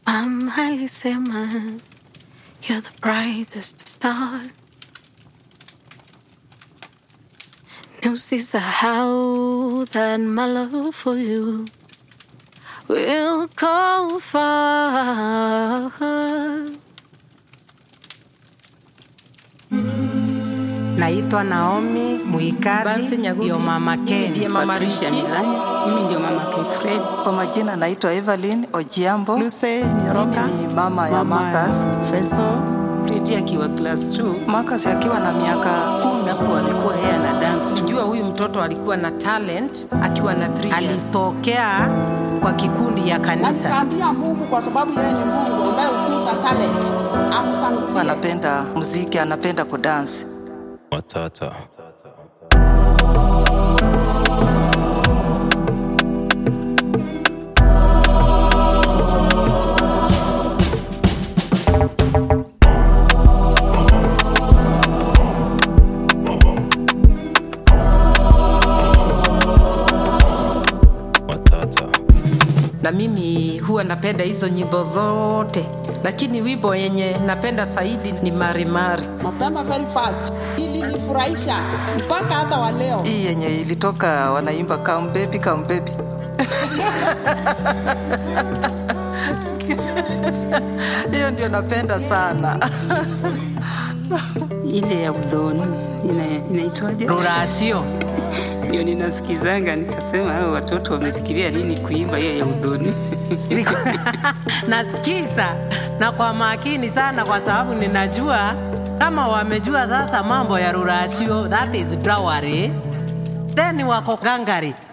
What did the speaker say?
Mama alisema you're the brightest star. Na usisahau that my love for you will go far. Naitwa Naomi Muikari, Bansi Nyagugi. ndio mama Ken. Ndiye mama Patricia Rishi. Milani. Mimi ndio mama Kefred. Kwa majina naitwa Evelyn Ojiambo. Luce Nyoroka, Mimi ni mama ya Marcus. Feso, Fredi akiwa class 2. Marcus akiwa na miaka kumi hapo alikuwa yeye ana dance. Jua huyu mtoto alikuwa na talent akiwa na 3 years. Alitokea kwa kikundi ya na kanisa. nikaambia Mungu kwa sababu yeye ni Mungu ambaye hukuza talent, amtangulie. Anapenda muziki, anapenda kudance. Matata. Matata. na mimi huwa napenda hizo nyimbo zote, lakini wimbo yenye napenda zaidi ni Marimari. mapema very fast, ili nifurahisha mpaka hata wa leo. Hii yenye ilitoka wanaimba come baby, come baby. Hiyo ndio napenda sana. ile ya udhoni ina- inaitwaje? Rurashio. Ndio ninasikizanga nikasema, hao watoto wamefikiria nini kuimba hiyo ya udhoni? Nasikiza na kwa makini sana, kwa sababu ninajua kama wamejua sasa mambo ya rurashio, that is drawari, then wako gangari